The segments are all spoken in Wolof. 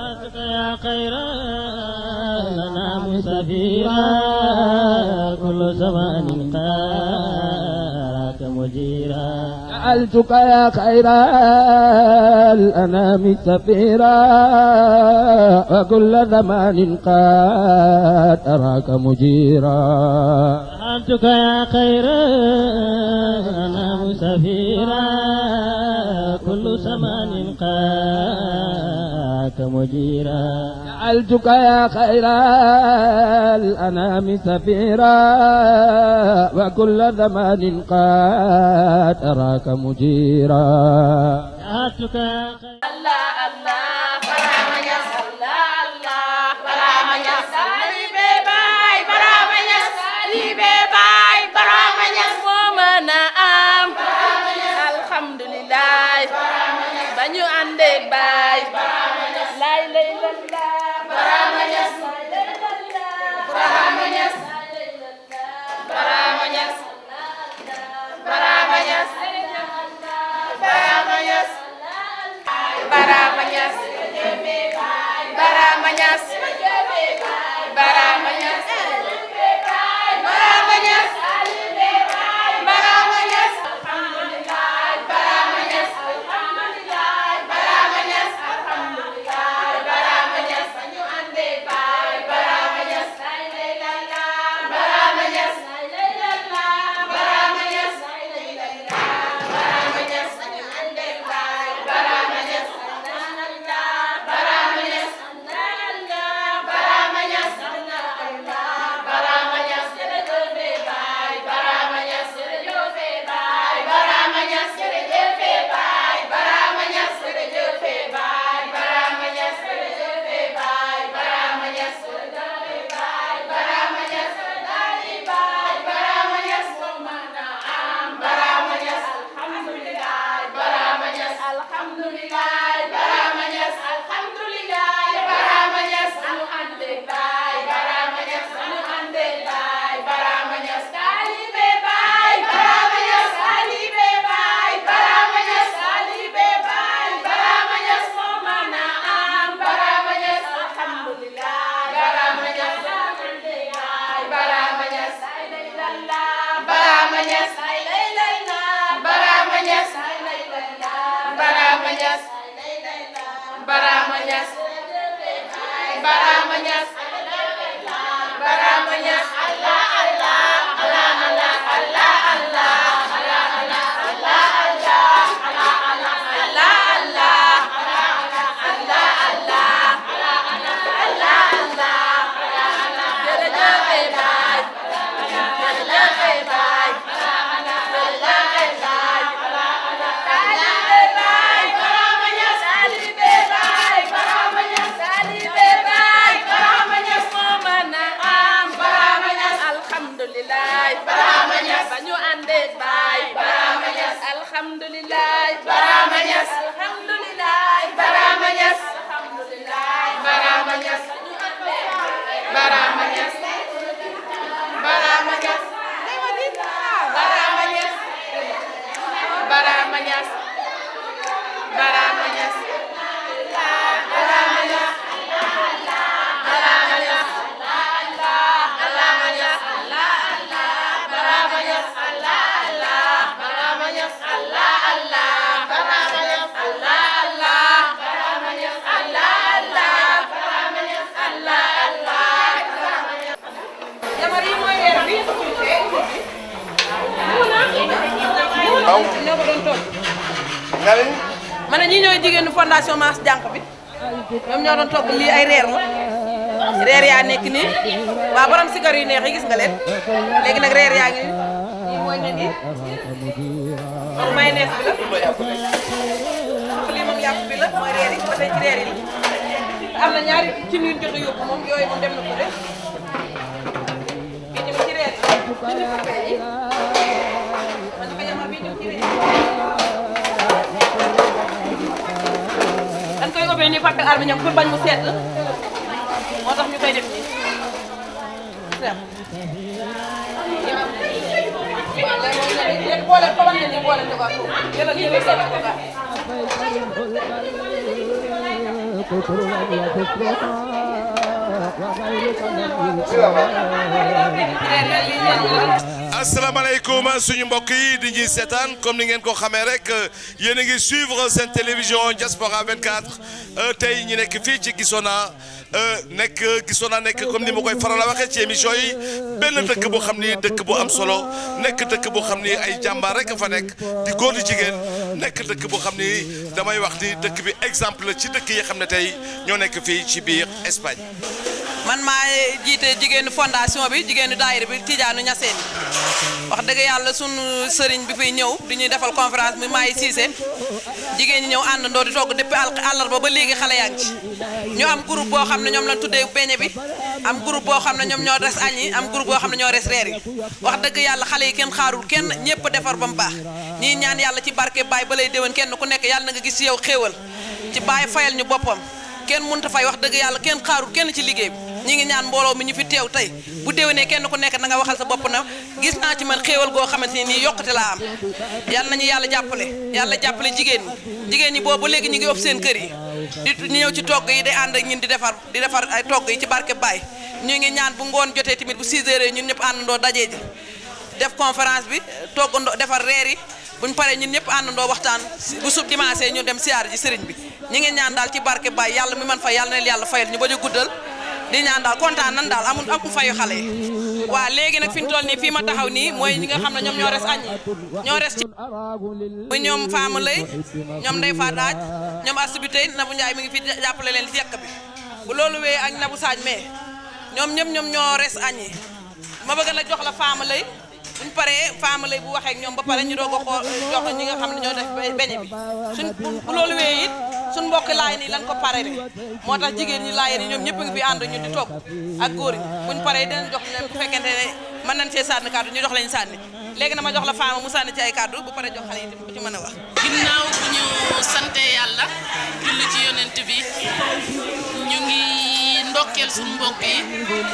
يا خير لنا مسافرا كل زمان قارك مجيرا جعلتك يا خير الأنام سفيرا وكل زمان قد أراك مجيرا أنتك يا خير أنا مسافرا كل زمان قاك مجيرا جعلتك يا خير الأنام سفيرا وكل زمان قد أراك مجيرا أنتك يا خير Allah Allah Barama Ñas Allah Allah Barama Ñas Salibe Baay Barama Ñas Salibe Baay Barama Ñas moo mën a am alhamdulillah ba ñu àndee baay lay lay lalla Barama Ñas Barama Ñas Barama Ñas Barama Ñas Barama Ñas Barama Ñas Barama Ñas Barama Ñas Barama Ñas Barama Ñas alhamdulillah Barama Ñas alhamdulillah Barama Ñas alhamdulillah Barama Ñas ñu ande baay Barama Ñas lay lay la la Barama Ñas lay lay la la Barama Ñas lay lay la la Barama Ñas ñu ande baay Barama Ñas Barama Ñas Barama Ñas Barama Ñas jërëjëf baay Barama Ñas jërëjëf baay Barama Ñas jërëjëf baay Barama Ñas jërëjëf baay Barama Ñas jërëjëf baay Barama Ñas jërëjëf baay Barama Ñas daali baay Barama Ñas moo mën a am Barama Ñas alhamdulillah Barama Ñas alhamdulillah Barama Ñas alhamdulillah Barama Ñas anu ande baay Barama Ñas anu ande baay Barama Ñas taalibe baay Barama Ñas taalibe baay Barama Ñas taalibe baay Barama Ñas moo mën a am Barama Ñas alhamdulillah Barama Ñas ande baay Barama Ñas ay lay lalla Barama Ñas ay lay lalla Barama Ñas ay lay lalla Barama Ñas Barama Ñas Barama Ñas Barama Ñas Allah Allah Allah Allah Allah Allah Allah Allah Allah Allah Allah Allah Allah Allah Allah Allah jërëjëf baay jërëjëf baay jërëjëf baay taalibe baay Barama Ñas taalibe baay Barama Ñas taalibe baay Barama Ñas moo mën a am Barama Ñas alhamdulillah Barama Ñas ba ñu àndee baay Barama Ñas alhamdulillah Barama Ñas alhamdulillah Barama Ñas alhamdulillah Barama Ñas Barama Ñas Barama Ñas Barama Ñas Barama Ñas Barama Ñas Barama Ñas Barama Ñas Barama Ñas Barama Ñas Allah Allah Barama Ñas Allah Allah Barama Ñas Allah Allah Barama Ñas Allah Allah Barama Ñas Allah Allah jabar yi mooy weer bi waaw ñoo ko doon toog nga ne ma ne ñi ñooy jigéenu fondation Mass Jànq bi ñoom ñoo doon togg lii ay reer la reer yaa nekk nii waa borom sigar yu neex yi gis nga leen léegi nag reer yaa ngi nii mooy nen yi moom mayonnaise bi la lii moom yàpp bi la mooy reer yi ba tey ci reer yi am na ñaari ci ñun jot a yóbbu moom yooyu moom dem na ko de bii tamit ci reer yi man ko jamal bii tamit ci reer yi dañ koy ubbee nii fàtte armiñam pour bañ mu sedd moo tax ñu koy def nii seet léegi boole ko wane ni boole ñu ko ak jëlal jëlal seen ko ga شكر وشكرنا وغيرك من asalaamaaleykum suñu mbokk yi di ñuy seetaan comme ni ngeen ko xamee rek yéen a ngi suivre seen télévision Diaspora 24 tey ñu nekk fii ci Gisona nekk Gisona nekk comme ni ma koy faral a waxee ci émission yi benn dëkk boo xam ni dëkk bu am solo nekk dëkk boo xam ni ay jàmbaar rek fa nekk di góor di jigéen nekk dëkk boo xam ni damay wax ni dëkk bi exemple la ci dëkk yi xam ne tey ñoo nekk fii ci biir Espagne. man maa jiite jigéenu fondation bi jigéenu daayira bi Tidiane Niassène wax dëgg yàlla sunu sëriñ bi fiy ñëw di ñuy defal conférence bi maay Cissé jigéen ñi ñëw àndandoo di togg depuis àllarba ba léegi xale yaa ngi ci ñu am groupe boo xam ne ñoom lañ tuddee beñe bi am groupe boo xam ne ñoom ñoo res añ yi am groupe boo xam ne ñoo res reer yi wax dëgg yàlla xale yi kenn xaarul kenn ñëpp defar ba mu baax ñii ñaan yàlla ci barke baay ba lay déwén kenn ku nekk yàlla na nga gis ci yow xéewal ci baay fayal ñu boppam kenn mënut a fay wax dëgg yàlla kenn xaarul kenn ci liggéey bi ñi ngi ñaan mbooloo mi ñu fi teew tey bu déwénee kenn ku nekk na nga waxal sa bopp na gis naa ci man xéewal goo xamante ni nii yokkute laa am yàlla nañu yàlla jàppale yàlla jàppale jigéen ñi jigéen ñi boobu ba léegi ñu ngi ëpp seen kër yi di ñëw ci togg yi di ànd ak ñun di defar di defar ay togg yi ci barke Baay ñu ngi ñaan bu ngoon jotee tamit bu 6 heures ñun ñëpp àndandoo dajee ji def conférence bi toggandoo defar reer yi buñ paree ñun ñëpp àndandoo waxtaan bu sub dimanche ñu dem siyaar ji sëriñ bi ñi ngi ñaan daal ci barke Baay yàlla mi man fay yàlla na yàlla fayal ñu bañ a guddal di ñaan daal kontaan nan daal amul amul fayu xale yi waa léegi nag fi ñu toll nii fii ma taxaw nii mooy ñi nga xam ne ñoom ñoo res añ yi ñoo res ci muy ñoom faama lay ñoom ndey fa daaj ñoom asibité Nabou Ndiaye mi ngi fi jàppale leen ci yekk bi bu loolu wee ak Nabou Sadj mais ñoom ñëpp ñoom ñoo res añ yi ma bëgg nag jox la faama lay buñ paree faama lay bu waxee ak ñoom ba pare ñu doog a xool jox ñi nga xam ne ñoo def beñe bi suñ bu loolu wee it suñ mbokk laay nii lan ko pare rek moo tax jigéen ñi laay nii ñoom ñëpp ngi fi ànd ñu di togg ak góor ñi buñ paree dinañ jox leen bu fekkente ne mën nañ cee sànni kàddu ñu jox lañ sànni léegi na ma jox la faama mu sànni ci ay kàddu bu paree jox xale yi tamit ku ci mën a wax ginnaaw bu ñu sante yàlla julli ci yonent bi ñu ngi ndokkeel suñu mbokk yi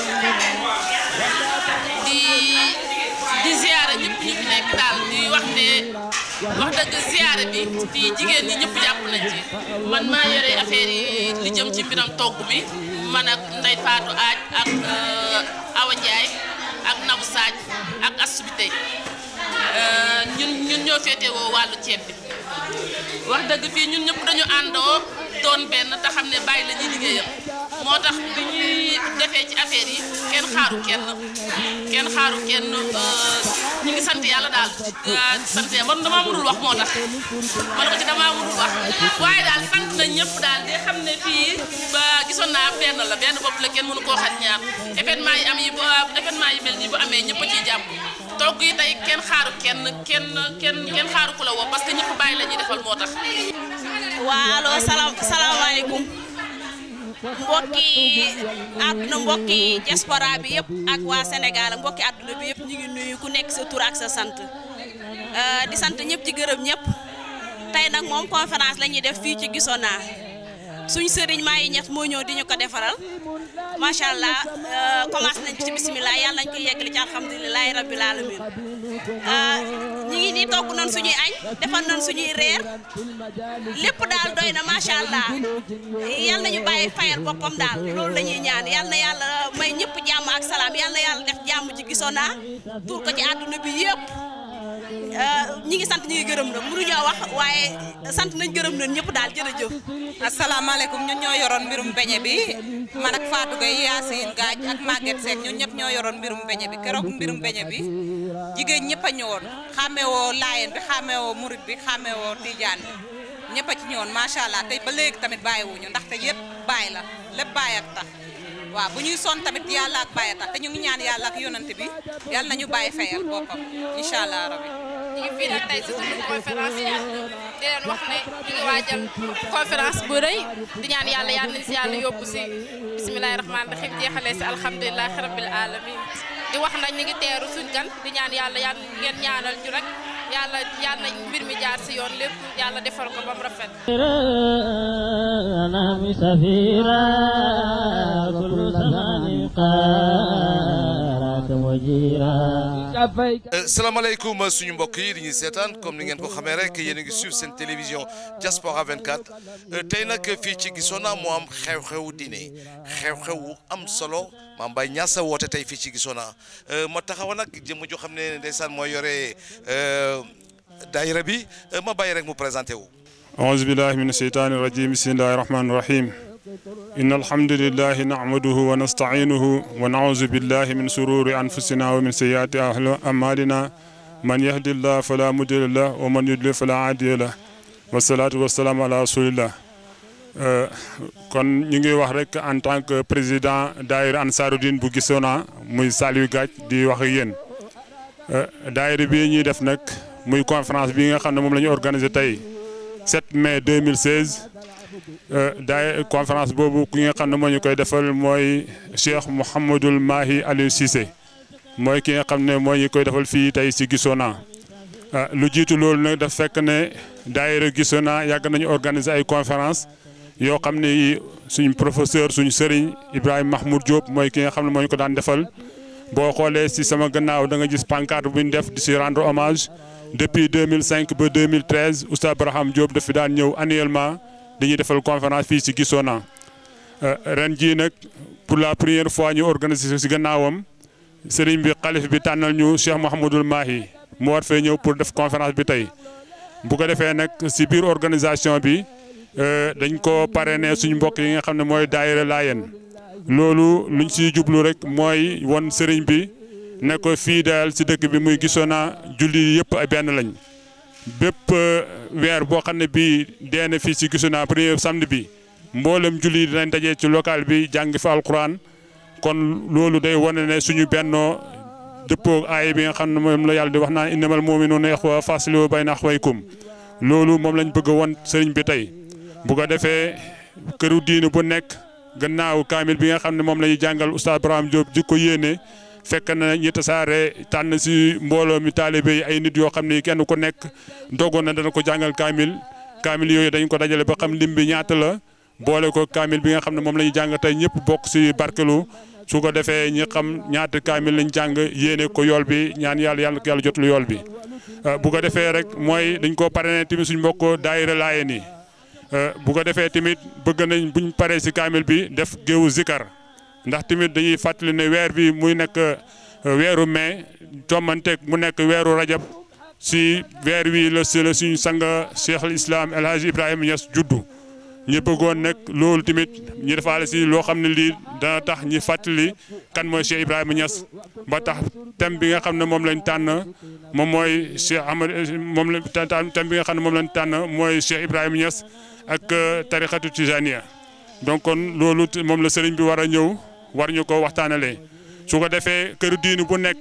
di di ziyaara ñëpp ñu fi nekk daal di wax ne wax dëgg ziyaara bi fii jigéen ñi ñëpp jàpp nañ ci man maa yore affaire yi li jëm ci mbiram togg mi man ak Ndey Faatu Aaj ak Awa Njaay ak Nabou Sadj ak Asubité ñun ñun ñoo féetewoo wàllu ceeb bi wax dëgg fii ñun ñëpp dañu àndoo doon benn te xam ne bàyyi la ñuy liggéeyam moo tax bi ñuy defee ci affaire yi kenn xaaru kenn kenn xaaru kenn ñu ngi sant yàlla daal di sant yàlla man damaa mënul wax moo tax man ko ci damaa mënul wax waaye daal sant nañ ñëpp daal di xam ne fii ba gisoon naa benn la benn bopp la kenn mënu koo xat ñaar événement yi am yi événement yi mel nii bu amee ñëpp a ciy jàpp togg yi tey kenn xaaru kenn kenn kenn kenn xaaru ku la woo parce que ñëpp bàyyi la ñuy defal moo tax. waa allo salaam salaamaaleykum mbokki àdduna mbokki diaspora bi yëpp ak waa Sénégal ak mbokki àdduna bi yëpp ñu ngi nuyu ku nekk sa tur ak sa sant di sant ñëpp ci gërëm ñëpp tey nag moom conférence la ñuy def fii ci Gisona suñ sëriñ maa yi ñett moo ñëw di ñu ko defaral macha allah commencé nañ ci bisimilah yàlla nañ ko yeggali ci alhamdulilahi rabbil alamin ñi ngi nii togg nañ suñuy añ defal nañ suñuy reer lépp daal doy na macha allah yal nañu bàyyi fayal boppam daal loolu la ñuy ñaan yal na yàlla may ñëpp jàmm ak salaam yal na yàlla def jàmm ci Gisona tur ko ci àdduna bi yëpp ñi ngi sant ñi ngi gërëm na mënuñoo wax waaye sant nañ gërëm nañ ñëpp daal jërëjëf. asalaamaaleykum ñun ñoo yoroon mbirum beñe bi man ak Fatou Gueye Yacine Gaaj ak Maguette Seck ñun ñëpp ñoo yoroon mbirum beñe bi keroog mbirum beñe bi jigéen ñëpp a ñëwoon xàmmewoo laayeen bi xàmmewoo murit bi xàmmewoo tijaan bi ñëpp a ci ñëwoon macha allah tey ba léegi tamit bàyyiwuñu ndaxte yëpp bàyyi la lépp bàyyi ak tax waaw bu ñuy son tamit yàlla ak bàyyi tax te ñu ngi ñaan yàlla ak yonante bi yàlla nañu bàyyi fayal boppam incha allah rabbi ñu ngi fii nag tey si suñu conférence di leen wax ne ñu ngi waajal conférence bu rëy di ñaan yàlla yàlla nañ si yàlla yóbbu si bisimilahi rahmaani rahim jeexalee si alhamdulilahi rabil alamin di wax nag ñu ngi teeru suñ gan di ñaan yàlla yàlla ngeen ñaanal ñu rek yàlla yàlla mbir mi jaar si yoon lépp yàlla defal ko ba mu rafet نعم سفيرا كل زمان قارات مجيرا salaamaaleykum suñu mbokk yi di ñuy seetaan comme ni ngeen ko xamee rek yéen a ngi suivre seen télévision Diaspora 24 tey nag fii ci Gisona moo am xew-xewu diine xew-xew wu am solo Mame Baye Niass woote tey fii ci Gisona ma taxaw nag jëmm joo xam ne ndeysaan mooy yore daayira bi ma bàyyi rek mu présenté wu. أعوذ بالله من الشيطان الرجيم بسم الله الرحمن الرحيم إن الحمد لله نعمده ونستعينه ونعوذ بالله من شرور أنفسنا ومن سيئات أعمالنا من يهد الله فلا مضل له ومن يضلل فلا هادي له والصلاة والسلام على رسول الله kon ñu ngi wax rek en tant que président daayira Ansaarud-Din bu Gisona muy Saliou Gadj di wax ak yéen daayira bi ñuy def nag muy conférence bi nga xam ne moom la ñu organisé tey 7 mai 2016 daay conférence boobu ki nga xam ne moo ñu koy defal mooy Cheikh Mouhamadul Mahi Aliou Cissé mooy ki nga xam ne moo ñu koy defal fii tey si Gisona lu jiitu loolu nag daf fekk ne daayira Gisona yàgg nañu organiser ay conférence yoo xam ne suñ professeur suñ sëriñ Ibrahima Mahmoud Diop mooy ki nga xam ne moo ñu ko daan defal boo xoolee si sama gannaaw da nga gis pancarte bu ñu def di si rendre hommage depuis 2005 ba 2013 Oustaz Braham Diop daf fi daan ñëw annuellement dañuy defal conférence fii ci Gisona ren jii nag pour la première fois ñu organiser si gannaawam sëriñ bi xalif bi tànnal ñu Cheikh Mouhamadul Mahi mu war fee ñëw pour def conférence bi tey bu ko defee nag si biir organisation bi dañ ko parrainé suñu mbokk yi nga xam ne mooy daayira Laayeen loolu luñ siy jublu rek mooy won sëriñ bi ne ko fii daal si dëkk bi muy Gisona julli yëpp ay benn lañ bépp weer boo xam ne bii dee na fii si Gisona premier samedi bi mboolem julli dinañ dajee ci local bi jàng fa alquran kon loolu day wane ne suñu bennoo dëppoo aay bi nga xam ne moom la yàlla di wax naan innamal mu'minuuna ixwa faslihu bayna axwaykum loolu moom lañ bëgg a won sëriñ bi tey bu ko defee këru diine bu nekk gannaaw kaamil bi nga xam ne moom la ñuy jàngal oustaz Braham Diop di ko yéene fekk na ñi tasaare tànn si mbooloo mi taalibe yi ay nit yoo xam ne kenn ku nekk dogoon na dana ko jàngal kaamil kaamil yooyu dañ ko dajale ba xam lim bi ñaata la boole ko kaamil bi nga xam ne moom la ñuy jàng tey ñëpp bokk si barkelu su ko defee ñi xam ñaata kaamil lañ jàng yéene ko yool bi ñaan yàlla yàlla yàlla jotul yool bi. bu ko defee rek mooy dañ koo parrainé tamit suñ mbokk daayira Laayeen yi bu ko defee tamit bëgg nañ buñ paree si kaamil bi def géewu zikar ndax tamit dañuy fàttali ne weer bi muy nekk weeru mai tommanteeg mu nekk weeru rajab si weer wi la si la suñu sang cheikh al islam El Hadj Ibrahima Niass juddu ñu bëggoon nag loolu tamit ñu defaale si loo xam ne lii dana tax ñi fàttali kan mooy cheikh Ibrahima Niass ba tax thème bi nga xam ne moom lañ tànn moom mooy cheikh Ahmad moom la thème bi nga xam ne moom lañ tànn mooy cheikh Ibrahima Niass ak tarixatu tijaniya donc kon loolu moom la sëriñ bi war a ñëw war ñu ko waxtaanalee su ko defee këru diinu bu nekk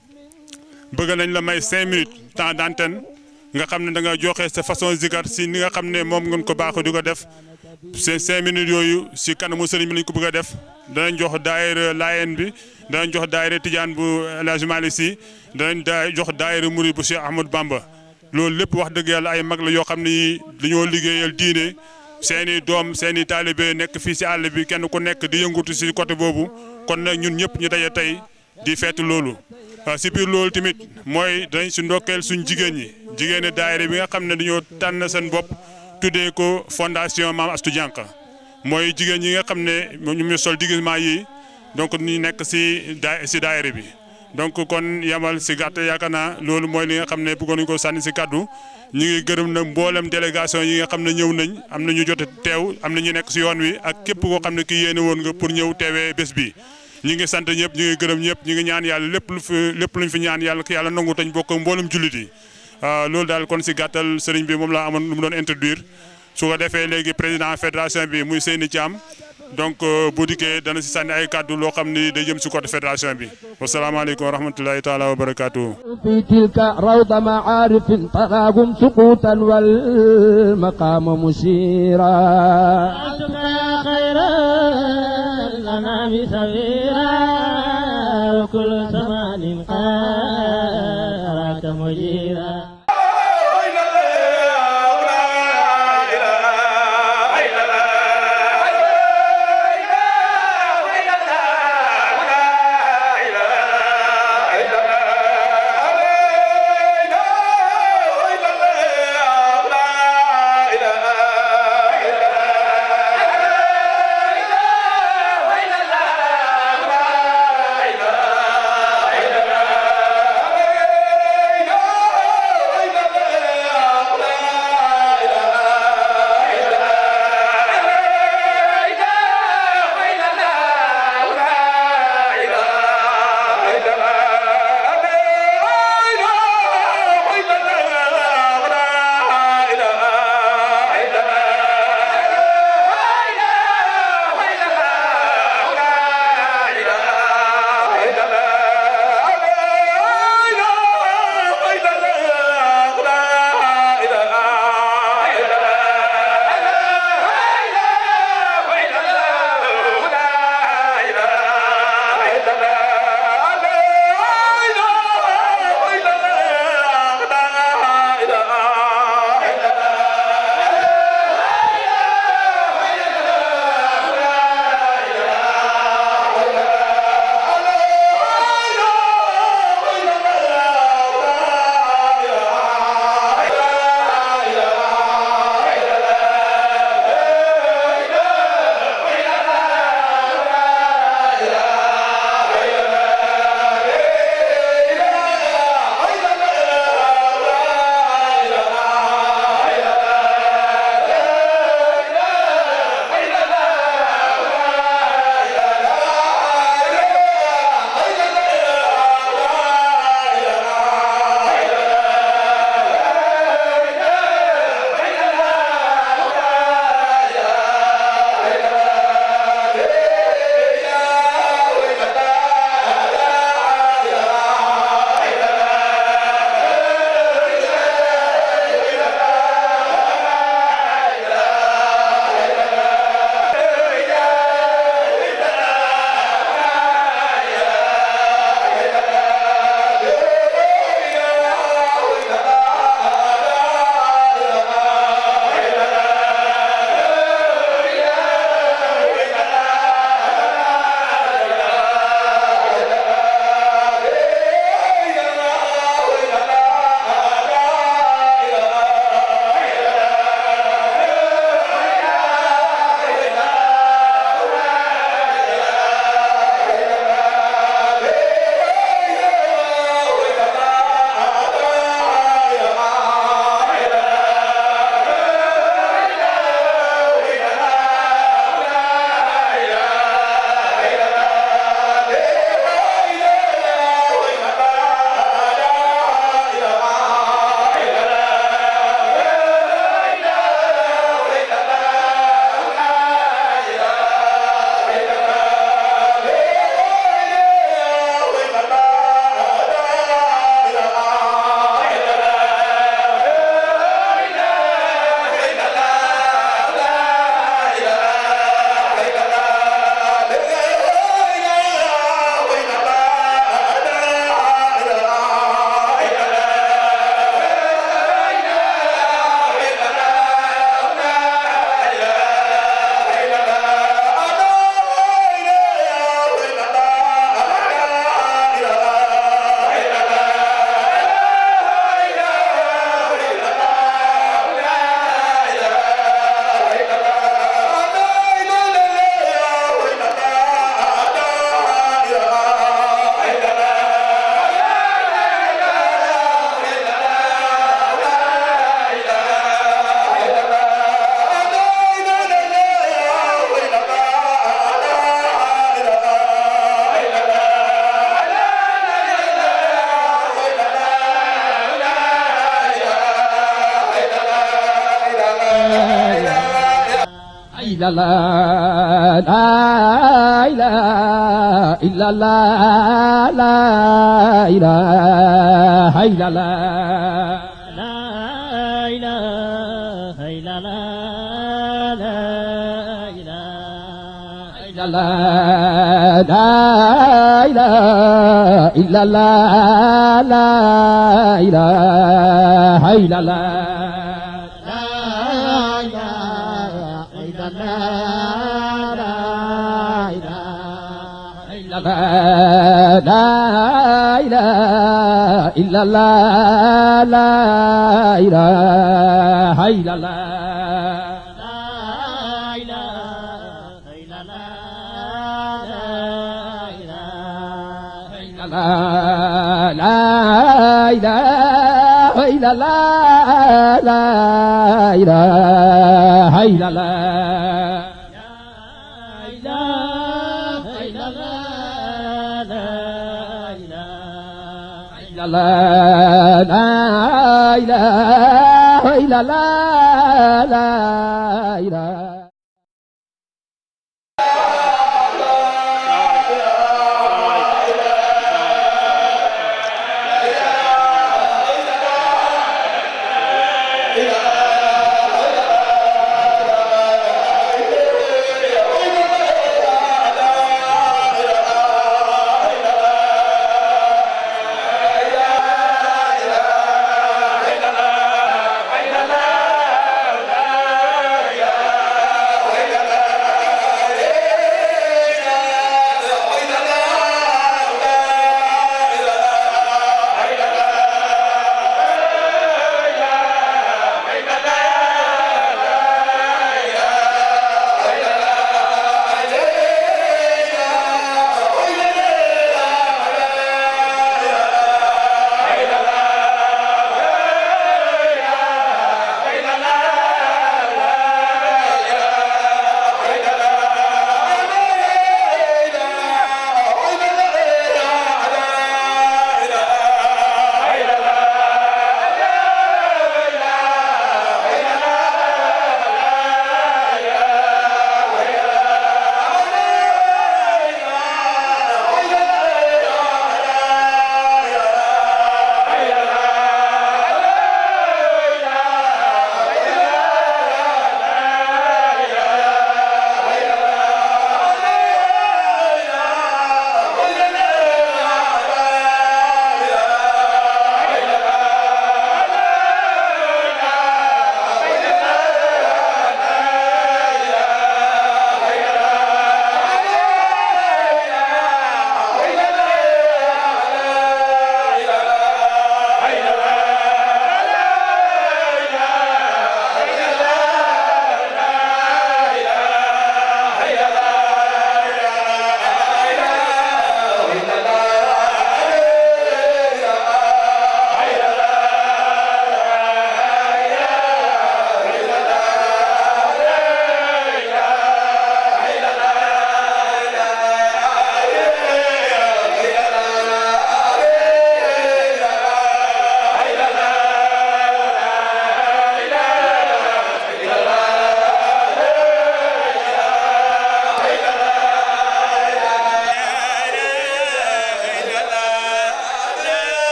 bëgg nañ la may cinq minutes temps d'antenne nga xam ne da nga joxe sa façon zikar si ni nga xam ne moom ngeen ko baaxoo di ko def ces cinq minutes yooyu si kanamu sëriñ bi lañ ko bëgg a def danañ jox daayira Laayeen bi danañ jox daayira Tijaan bu El Hadj Malick Sy danañ daa jox daayira Mouride bu Cheikh Ahmadou Bamba loolu lépp wax dëgg yàlla ay mag la yoo xam ne yi dañoo liggéeyal diine seeni doom seeni taalibe nekk fii si àll bi kenn ku nekk di yëngutu si côté boobu kon nag ñun ñëpp ñu daje tey di feetu loolu si biir loolu tamit mooy dañ si ndokkeel suñ jigéen ñi jigéeni daayira bi nga xam ne dañoo tànn seen bopp tuddee ko fondation Maam Astou Diankha mooy jigéen ñi nga xam ne ñu ñu sol déguisement yi donc ñu nekk si daa si daayira bi donc kon yamal si gàtt yaakaar naa loolu mooy li nga xam ne bëggoon nañu ko sànni si kaddu ñu ngi gërëm nag mboolem délégation yi nga xam ne ñëw nañ am na ñu jot teew am na ñu nekk si yoon wi ak képp koo xam ne kii yéene woon nga pour ñëw teewee bés bi. ñu ngi sant ñëpp ñu ngi gërëm ñëpp ñu ngi ñaan yàlla lépp lu fi lépp luñ fi ñaan yàlla ki yàlla nangu tañ bokk mboolem jullit yi loolu daal kon si gàttal sëriñ bi moom laa amoon lu mu doon introduire su ko defee léegi président fédération bi muy Seyni Thiam donc bu dikkee dana si sànni ay kàddu loo xam ni day jëm si côté fédération bi wasalaamaaleykum wa rahmatulahi taala wa barakaatu. في تلك روض معارف تراهم سقوطا والمقام مشيرا أنتم يا خير الأنام سفيرا وكل زمان قاراك مجيرا la إلا الله لا إله إلا الله لا إله إلا الله لا إله إلا الله لا إله لا إله إلا الله لا إله إلا الله لا إله إلا الله لا إله إلا الله لا لا إله إلا الله لا إله إلا الله لا لا إله إلا الله لا إله la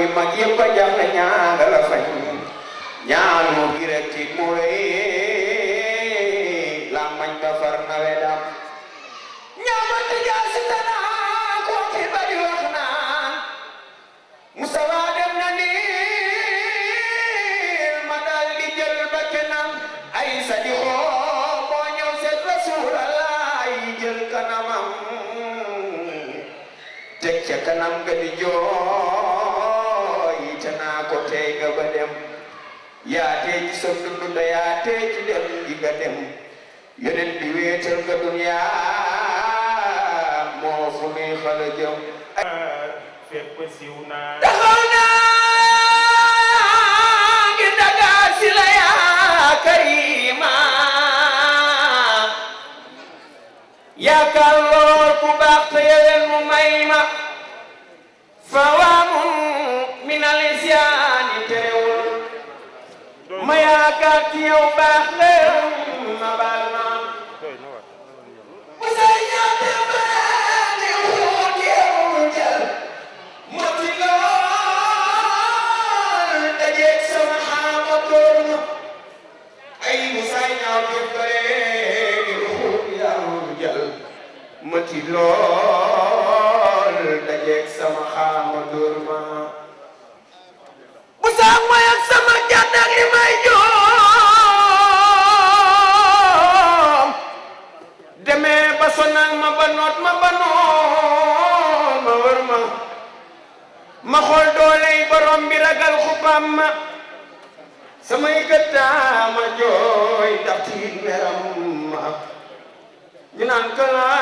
mag yëpp a jaaxle ñaanga la fañ ñaanu gi rek ci mu rëy la mañ ba far nawe dam ñaamati jaasi tanaa ko fi bari wax naan Mustafa dem na ni ma dal di jël ba kenam ay sa di xoo boo ñëw seet Rasulallah jël kanamam teg ca kanam nga di jooy te naa ko tey nga ba dem yaa tey ci sa dund da yaa tey ci dem di nga dem yeneen bi wéetal nga duniyaa moo fu nuy xala jëm fépp siw naa taxaw naa ngi dagaa si la yaa karima yaakaar lool ku baax te yewen mu may ma fawaamun min alisyaani terewul ma yaakaar ci yow baax leeram ma baal ma Musa ñaate baani wuut yow jël moti lool dajeeg sama xaama door ma ay Musa ñaate baani wuut yow jël moti lool dajeeg sama xaama door ma Musa mooy ak sama jàdd ak li may joom demee ba sonal ma ba noot ma ba noot ma wër ma ma xool dooley borom bi ragal xupam ma samay gëttaa ma jooy ndax tiit meram ma ñu naan ka laa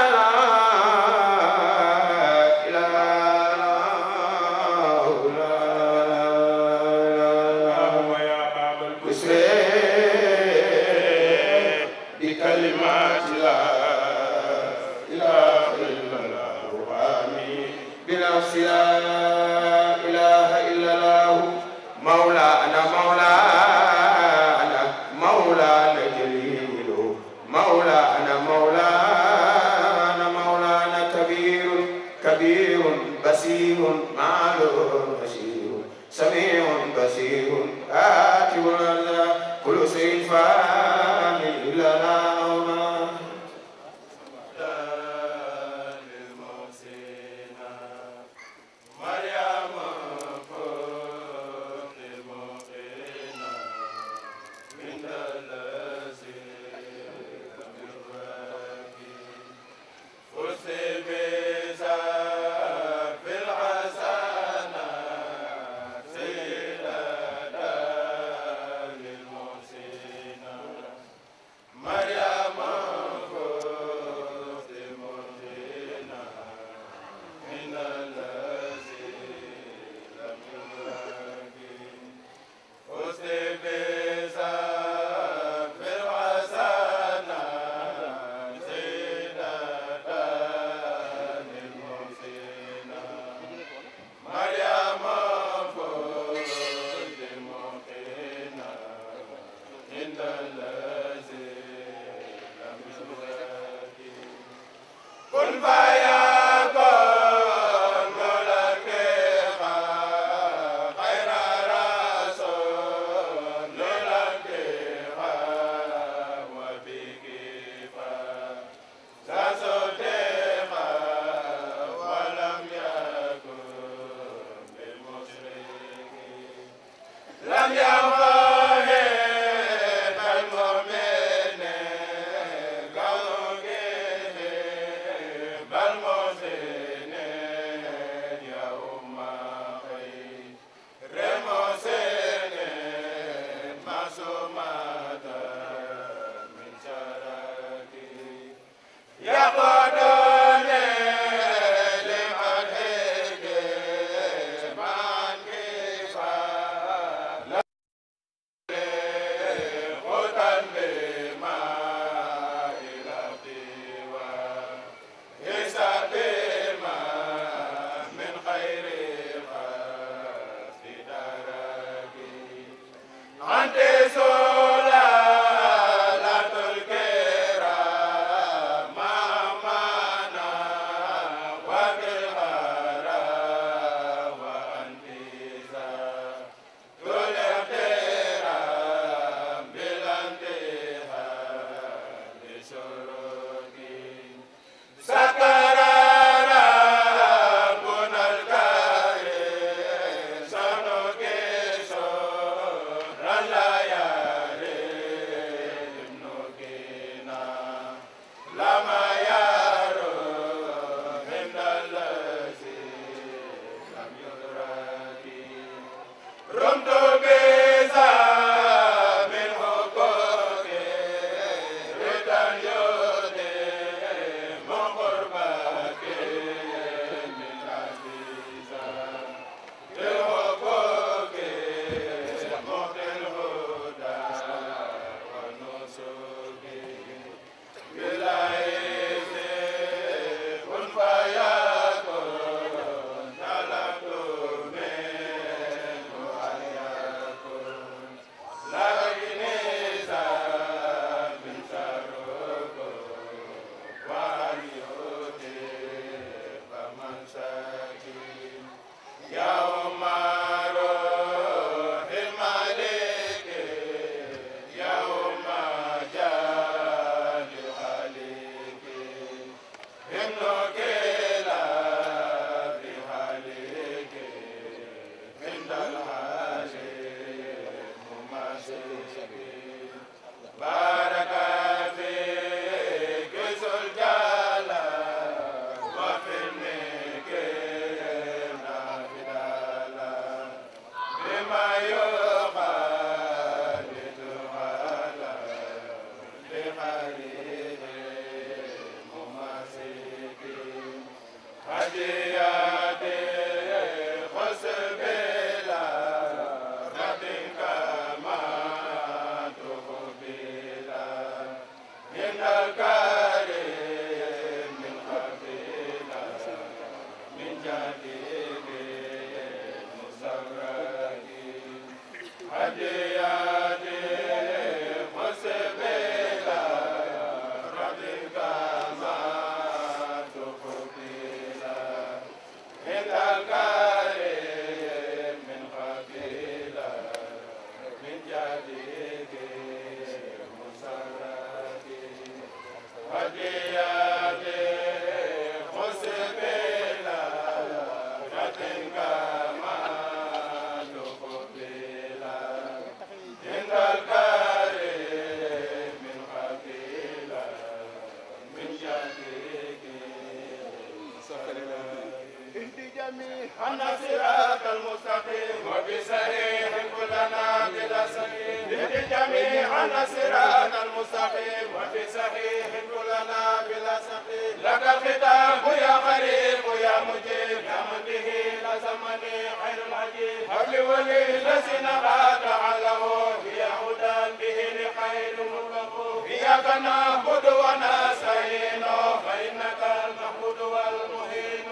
ilaaha illallaah بكلمات لا إله إلا الله آمين بنفس لا إله إلا الله مولانا مولانا مولانا جليل مولانا مولانا مولانا كبير كبير بصير معلوم بشير سميع بصير آتي الأرض كل شيء فان إلا الله Bye. أن صراط المستقيم وبصحيح كلنا بلا سقيم للجميع أن صراط المستقيم وبصحيح كلنا بلا سقيم لك الخطاب يا قريب يا مجيب يا من به لزمني خير العجيب هب ولي الذين قاطع له يا هدى به لخير مطلق إياك نعبد ونستعين فإنك المحمود والمهين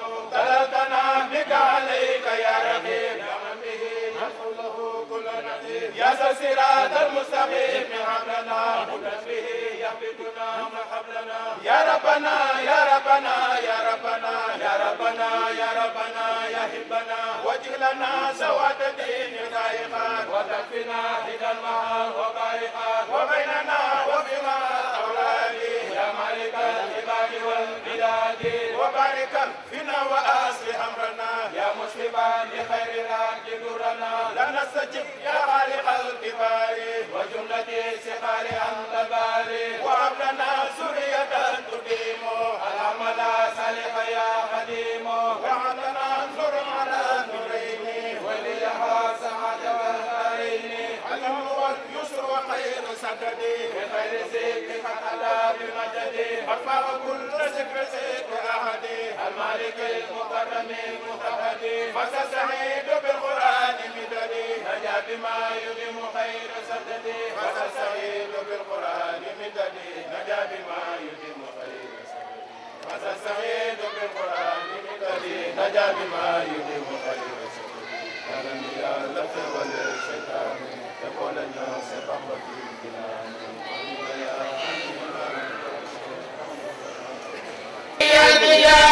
طلبتنا بك عليك يا رقيب يا من به ندخل له كل نعيم يا ذا الصراط المستقيم حبلنا هدى به يهبطنا من حبلنا يا ربنا يا ربنا يا ربنا يا ربنا يا ربنا يا هبنا وجه لنا سواد الدين ذائقات وتكفنا هدى المهار وبائقات وبيننا وبما أولادي يا مالك العباد والبلاد وبارك فينا وأصلح أمرنا يا مسلما لخير راج درنا لا نستجب يا خالق الكبار وجملة سخار أنت باري وهب لنا سرية تديم العمل صالح يا خديم وهب لنا نور على نورين وليها سعادة والدارين الأمر واليسر وخير سددي بخير ذكر قد بمجدي أرفع كل ذكر ذكر أحدي المالك المكرم المتحدي فسسعيد بالقرآن مددي نجا بما يديم خير سددي فسسعيد بالقرآن مددي نجا بما يديم خير سددي فسسعيد بالقرآن مددي نجا بما يديم خير سددي ألم يا لك والشيطان يقول الناس بحبتي يا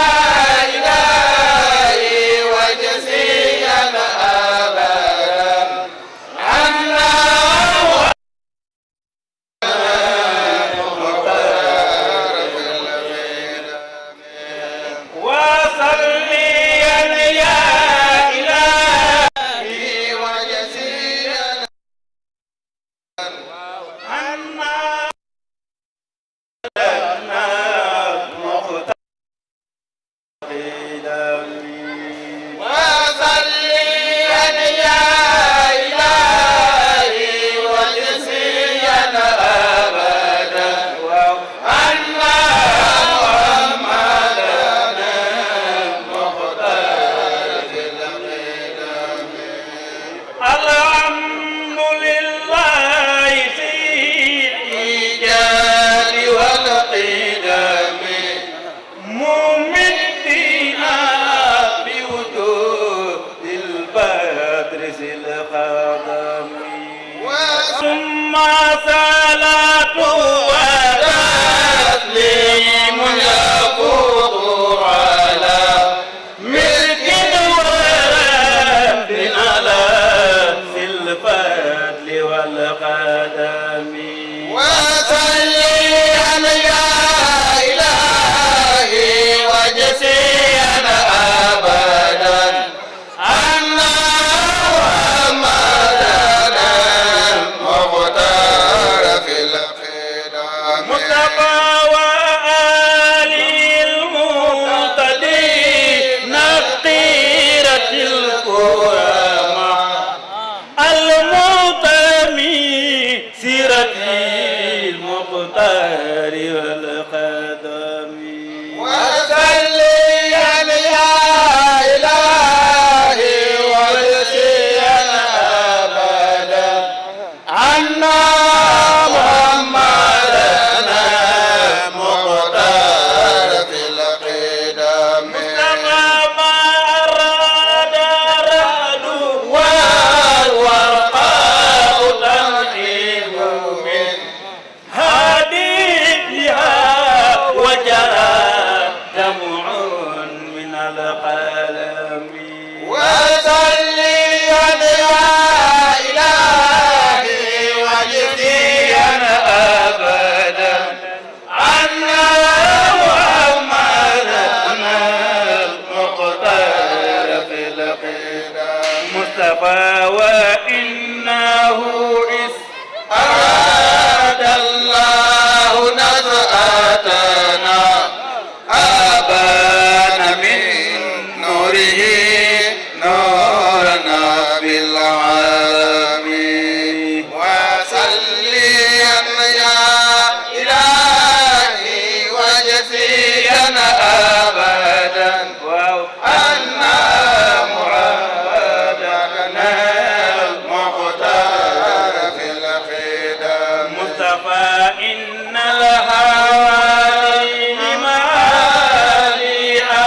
إلهي وجزيا أبدا عنا وصليا يا إلهي وجزيا عنا وصليا يا إلهي وجزيا أبدا عنا محمدا المختار في القدم الحمد لله في الإيجاد والقدم ممدنا بوجود البدر ذي القدم ثم صلاة وتسليم يفوق على ملك ورب على في الفضل والقدم وصليا يا إلهي وجزيا أبدا عنا محمدا المختار في الخير القلم وصلي يا إلهي وجزيا أبدا عنا محمدا المختار في القدم مصطفى وإنه إذ أراد الله نزعتنا أبان من نوره نورنا بالعالمين وصليا يا إلهي وجزيا أبدا أن محمدنا المختار في الخدم مصطفى إن الهوالي معاليها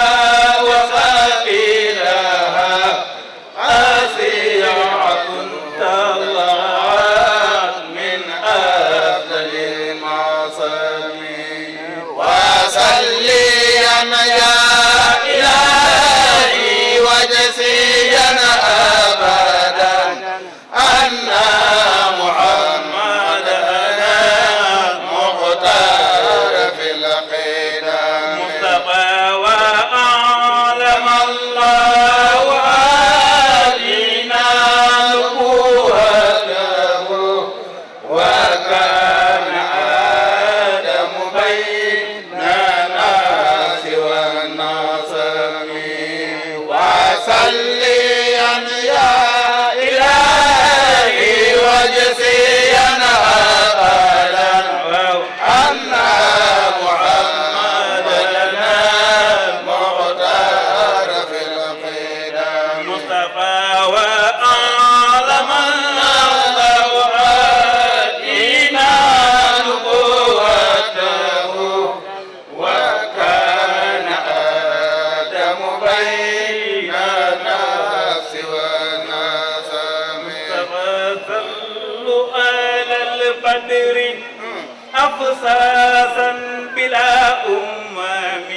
وسبيلها أسيعة طلعت من أفضل المعصمين وصليا يا إلهي وجزيا أبدا أن محمدنا مختار في القدم مصطفى وأعلم الله علينا نبوته وكان آدم بيننا سوى الناصم وصليا يا إلهي وجزيا أبدا أن محمدنا مختار في القدم مصطفى وأعلم الله علينا نبوته وكان آدم بين الناس والناس صلوا على البدر أفساسا بلا أمم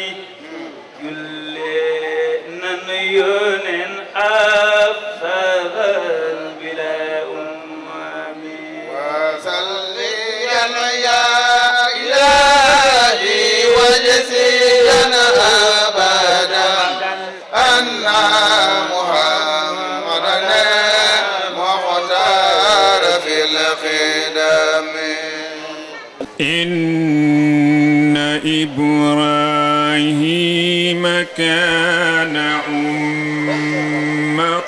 كلنا يونن أفساسا بلا أمم وصليا يا إلهي وجزيا أبدا أن محمدنا مختار في الخدم إن إبراهيم كان أمة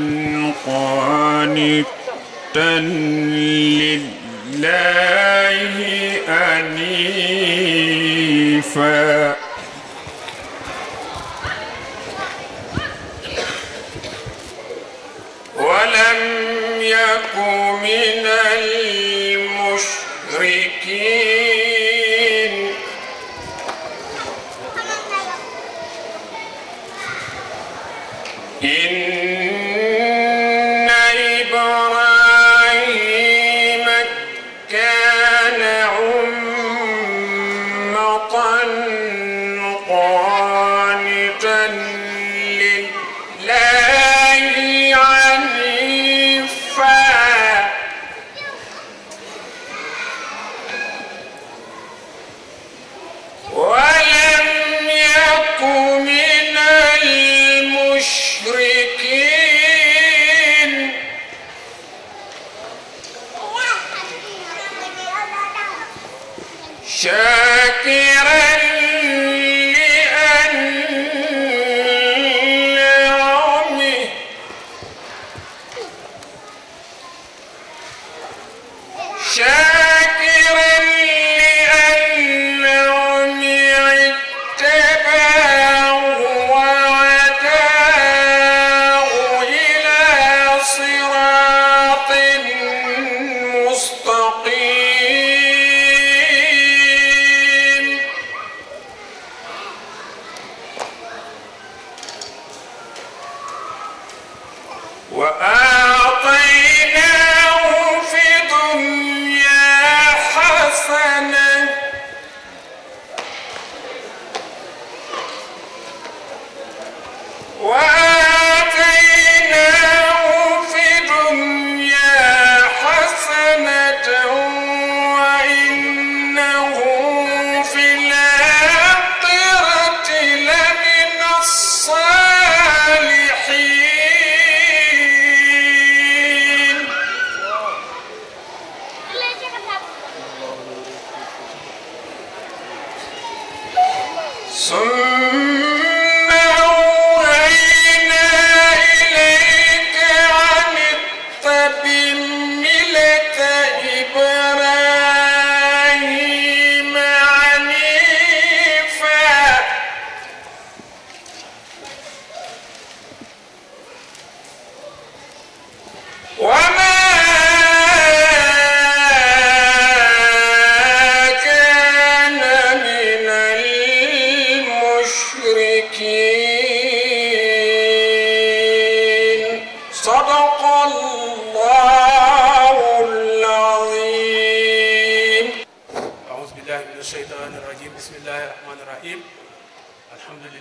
قانتا لله أنيفا ولم يك من المشركين إن إبراهيم كان أمة قانتا لله عنيفا ولم يك من المشركين شاكرا لأنعمه شاكرا لأنعمه اتبعه وهداه إلى صراط مستقيم وآتيناه في الدنيا حسنة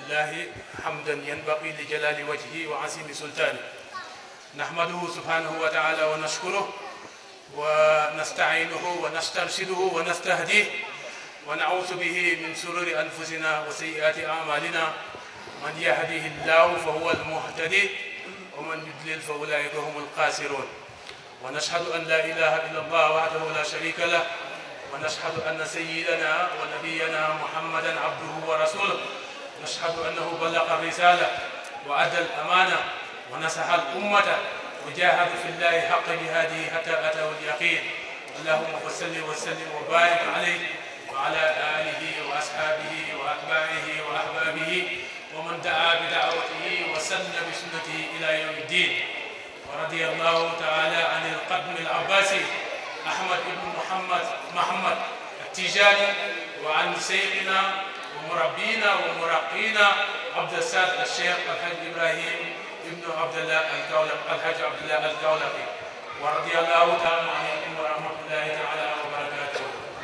لله حمدا ينبغي لجلال وجهه وعظيم سلطانه نحمده سبحانه وتعالى ونشكره ونستعينه ونسترشده ونستهديه ونعوذ به من شرور أنفسنا وسيئات أعمالنا من يهده الله فهو المهتدي ومن يضلل فأولئك هم الخاسرون ونشهد أن لا إله إلا الله وحده لا شريك له ونشهد أن سيدنا ونبينا محمدا عبده ورسوله نشهد أنه بلغ الرسالة وأدى الأمانة ونصح الأمة وجاهد في الله حق جهاده حتى أتاه اليقين اللهم صل وسلم وبارك عليه وعلى آله وأصحابه وأتباعه وأحبابه ومن دعا بدعوته وسن بسنته إلى يوم الدين ورضي الله تعالى عن القدم العباسي أحمد بن محمد محمد التجاني وعن سيدنا ومربينا ومرقينا عبد الساد الشيخ الحاج إبراهيم ابن عبد الله الكولق الحاج عبد الله الكولقي ورضي الله تعالى عنكم ورحمة الله تعالى وبركاته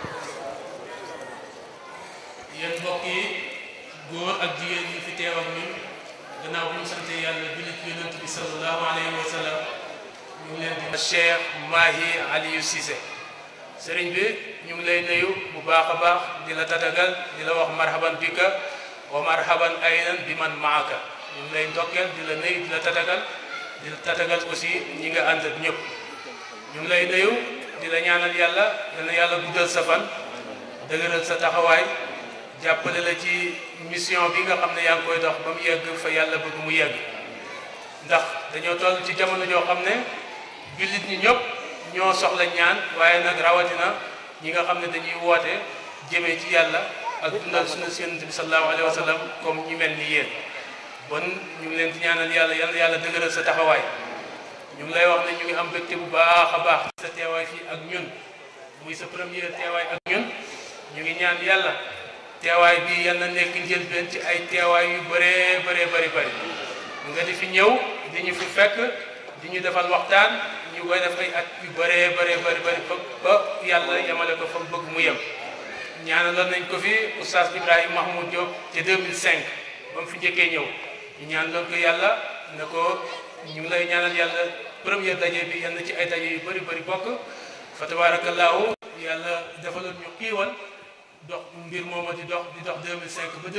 yéen mbokk yi góor ak jigéen ñi fi teew ak ñun gannaaw bu ñu sante yàlla julli ci yonent bi sallallahu alayhi wa sallam ñu ngi leen di Cheikh Mahi Aliou Cissé sëriñ bi ñu ngi lay nuyu bu baax a baax di la tatagal di la wax marhaban bika wa marhaban aynan bi man maaka ñu ngi lay ndokkeel di la nuyu di la tatagal di la tatagal aussi ñi nga ànd ak ñëpp ñu ngi lay nuyu di la ñaanal yàlla dana yàlla guddal sa fan dëgëral sa taxawaay jàppale la ci mission bi nga xam ne yaa ngi koy dox ba mu yegg fa yàlla bëgg mu yegg ndax dañoo toll ci jamono joo xam ne jullit ñi ñëpp ñoo soxla ñaan waaye nag rawatina ñi nga xam ne dañuy woote jëmee ci yàlla ak dundal sunna Yonent bi sallallahu alayhi wa sallam comme ñi mel ni yéen bon ñu ngi leen di ñaanal yàlla yal na yàlla dëgëral sa taxawaay ñu ngi lay wax ne ñu ngi am mbégte bu baax a baax sa teewaay fii ak ñun muy sa première teewaay ak ñun ñu ngi ñaan yàlla teewaay bi yal na nekk njëlbeen ci ay teewaay yu bëree bëree bëri bëri nga di fi ñëw di ñu fi fekk di ñu defal waxtaan ñu koy def ay at yu bëree bëree bëri bëri ba ba yàlla yemale ko fa bëgg mu yem ñaanaloon nañ ko fi oustaz Ibrahima Mahmoud Diop ci 2005 ba mu fi njëkkee ñëw ñu ñaanaloon ko yàlla ne ko ñu ngi lay ñaanal yàlla première daje bi yal na ci ay daje yu bëri bëri bokk fa tabaarakallaahu yàlla defaloon ñu xiiwal dox mbir mooma di dox di dox 2005 ba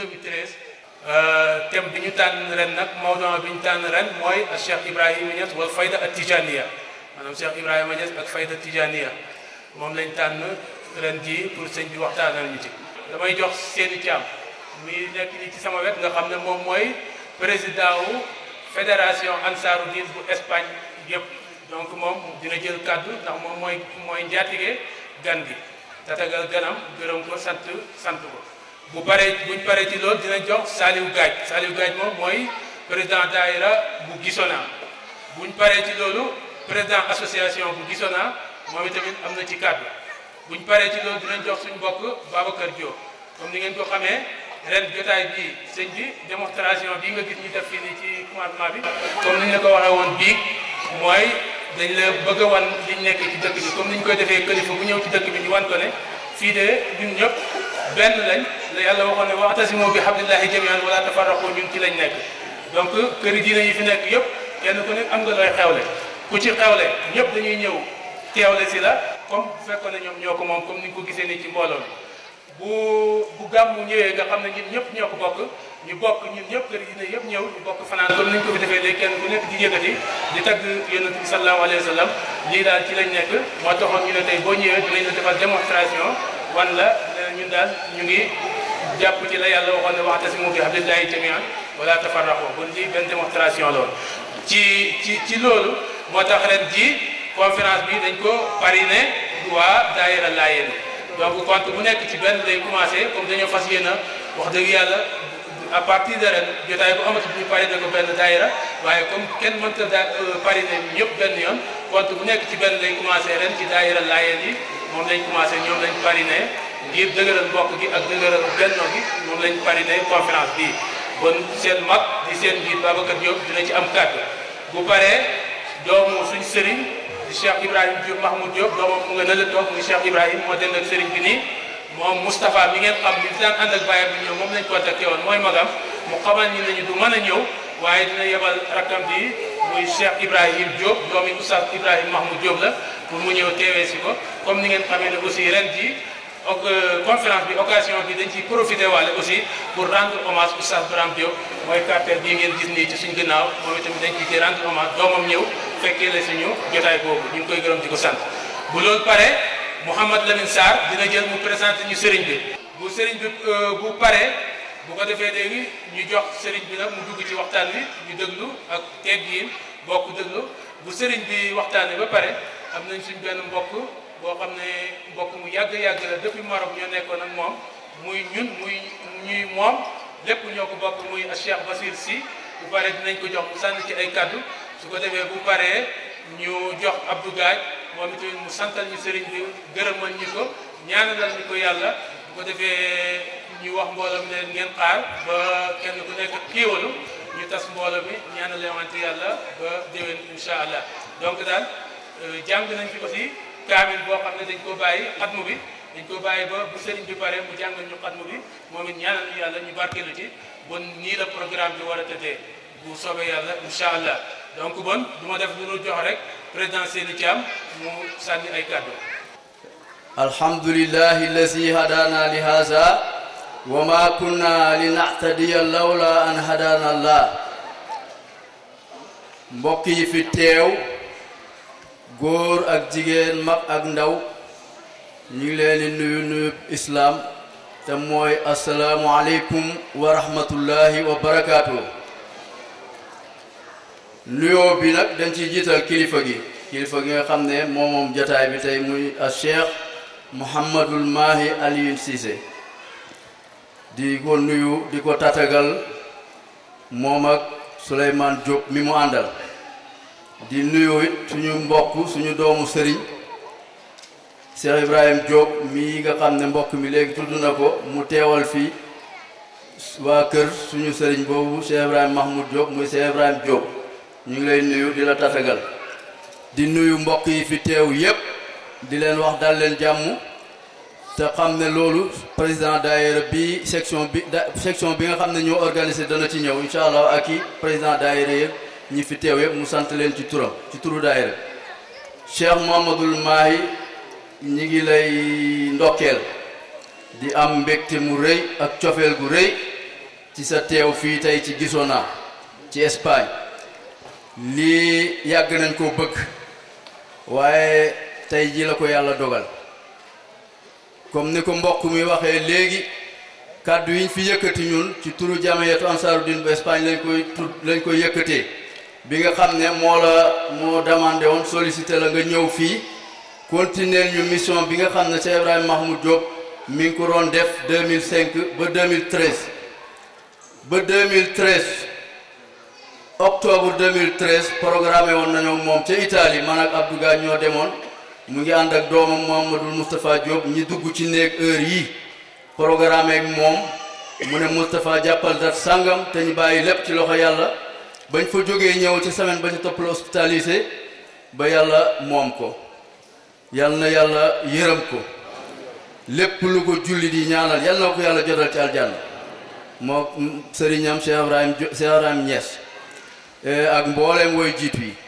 2013 thème bi ñu tànn ren nag mawduu bi ñu tànn ren mooy Cheikh Ibrahima Niass wal fayda at tijaniya maanaam Cheikh Ibrahima Niass ak fayda tijaniya moom lañ tànn ren jii pour sëñ bi waxtaanal ñu ci. damay jox seeni caam muy nekk nii ci sama wet nga xam ne moom mooy président wu fédération Ansaarud-Din bu Espagne yëpp donc moom dina jël kàddu ndax moom mooy mooy njaatige gan gi. tatagal ganam gërëm ko sant sant ko bu paree buñ paree ci loolu dina jox Saliou Gaaj Saliou Gaaj moom mooy président daayira bu Gisona buñ paree ci loolu président association bu Gisona moom itamit am na ci kàddu buñ paree ci loolu dinañ jox suñu mbokk Babacar Diop comme ni ngeen ko xamee ren jotaay bi sëñ bi démonstration bi nga gis ñu def fii nii ci commencement bi comme ni ñu la ko waxee woon bii mooy dañ la bëgg a wan liñ nekk ci dëkk bi comme ni ñu koy defee kilifa bu ñëw ci dëkk bi ñu wan ko ne fii de ñun ñëpp benn lañ la yàlla waxoon ne wa'tasimu bi hablillahi jami'an wala tafarraqu ñun ci lañ nekk donc këri diine yi fi nekk yëpp kenn ku nekk am nga looy xewle ku ci xewle ñëpp dañuy ñëw teewle si la comme bu fekkoon ne ñoom ñoo ko moom comme ni nga ko gisee nii ci mbooloo mi bu bu gàmmu ñëwee nga xam ne ñun ñëpp ñoo ko bokk ñu bokk ñun ñëpp kër diine yëpp ñëw ñu bokk fanaan comme ni ñu ko fi defee léegi kenn ku nekk di yëkkati di tagg yonent bi sallallahu alayhi wa sallam lii daal ci lañ nekk moo taxoon ñu ne tey boo ñëwee dinañ la defal démonstration wan la ñun daal ñu ngi jàpp ci la yàlla waxoon ne wa'tasimu bi hablillahi jami'an wala tafarraqu bon lii benn démonstration loolu ci ci ci loolu moo tax ren ji conférence bi dañ ko parrainé waa daayira Laayeen donc compte bu nekk ci benn lay commencé comme dañoo fas yéene wax dëgg yàlla à partir de ren jotaay bu amatu ñu parrainé ko benn daayira waaye comme kenn mënta da parrainé ñëpp benn yoon compte bu nekk ci benn lay commencé ren ci daayira Laayeen yi moom lañ commencé ñoom lañ parrainé ngir dëgëral mbokk gi ak dëgëral benno gi moom lañ parrainé conférence bii bon seen mag di seen njiit Babacar Diop dina ci am kàddu bu paree doomu suñ sëriñ di Cheikh Ibrahima Diop Mahmoud Diop doomam mu nga ne la toog muy Cheikh Ibrahima moo den ak sëriñ bi nii moom Moustapha mi ngeen xam bi daan ànd ak bàyyam bi ñëw moom lañ contacté woon mooy magam mu xamal ñi nañu du mën a ñëw waaye dina yebal rakkam bi muy Cheikh Ibrahim Diop doomi Oustaz Ibrahim Mahmoud Diop la pour mu ñëw teewee si ko comme ni ngeen xamee ne aussi ren ji ok conférence bi occasion bi dañ ciy profité waale aussi pour rendre hommage Oustaz Braham Diop mooy cartel bii ngeen gis nii ci suñ gannaaw moom itamit dañ ciy rendre hommage doomam ñëw fekkee la suñu jotaay boobu ñu ngi koy gërëm di ko sant bu loolu pare Mouhamad Lamine Sarr dina jël mu présenté ñu sëriñ bi bu sëriñ bi bu pare bu ko defee léegi ñu jox sëriñ bi nag mu dugg ci waxtaan wi ñu déglu ak teggiin bokk déglu bu sëriñ bi waxtaanee ba pare am nañ suñ benn mbokk boo xam ne mbokk mu yàgg-yàgg la depuis Maroc ñoo nekkoon ak moom muy ñun muy ñuy moom lépp ñoo ko bokk muy Cheikh Basir Sy bu pare dinañ ko jox mu sànni ci ay kaddu su ko defee bu paree ñu jox Abdou Gaaj moom itamit mu santal ñu sëriñ bi gërëmal ñu ko ñaanalal ñu ko yàlla bu ko defee ñu wax mbooloo mi ne ngeen xaar ba kenn ku nekk kiiwalu ñu tas mbooloo mi ñaanale wante yàlla ba déwén incha allah donc daal jàng nañ fi aussi kaamil boo xam ne dañ ko bàyyi xatmu bi dañ ko bàyyi ba bu sëriñ bi pare mu jàngal ñu xatmu bi moom it ñaanal ñu yàlla ñu barkeelu ci bon nii la programme bi war a tëddee bu soobee yàlla incha allah donc bon du ma def lu dul jox rek président Seyni Thiam mu sànni ay kàddu alhamdulillahi allazi hadana li haza wa ma kunna linahtadiya lawla an hadana allah mbokk yi fi teew góor ak jigéen mag ak ndaw ñu ngi leen di nuyu nuyu islaam te mooy asalaamu aleykum wa rahmatullahi wa barakaatu nuyoo bi nag dañ ciy jiital kilifa gi kilifa gi nga xam ne moom moom jataay bi tey muy a cheikh Mouhamadul Mahi Alioune Cissé di ko nuyu di ko tatagal moom ak Souleymane Diop mi mu àndal di nuyu it suñu mbokk suñu doomu sëriñ Cheikh Ibrahim Diop mii nga xam ne mbokk mi léegi tudd na ko mu teewal fii waa kër suñu sëriñ boobu Cheikh Ibrahim Mahmoud Diop muy Cheikh Ibrahim Diop ñu ngi lay nuyu di la tatagal di nuyu mbokk yi fi teew yépp di leen wax dal leen jàmm te xam ne loolu président daayira bi section bi da section bi nga xam ne ñoo organisé dana ci ñëw incha allah ak i président daayira yëpp ñi fi teew yëpp mu sant leen ci turam ci turu daayira Cheikh Mouhamadoul Mahi ñi ngi lay ndokkeel di am mbégte mu rëy ak cofeel gu rëy ci sa teew fii tey ci Gisona ci Espagne lii yàgg nañ koo bëgg waaye tey ji la ko yàlla dogal comme ni ko mbokk mi waxee léegi kàddu yi ñu fi yëkkati ñun ci turu jamiyatu Ansaarud-Din bu Espagne lañ koy tud lañ koy yëkkatee bi nga xam ne moo la moo demandé woon sollicité la nga ñëw fii continuer ñu mission bi nga xam ne Cheikh Ibrahima Mahmoud Diop mi ngi ko doon def 2005 ba 2013 ba 2013 octobre 2013 programmé woon nañoo moom ca Italie man ak Abdou Gaye ñoo demoon mu ngi ànd ak doomam Mouhamadou Moustapha Diop ñi dugg ci néeg heure yi programmé ak moom mu ne Moustapha jàppal dat sàngam te ñu bàyyi lépp ci loxo yàlla bañ fa jógee ñëw ci semaine ba ñu topp la hospitalisé ba yàlla moom ko yal na yàlla yërëm ko lépp lu ko julli di ñaanal yal na ko yàlla jotal ci aljanna moo sëriñam Cheikh Ibrahim Cheikh Ibrahim Niass ak mbooleem woy jiitu yi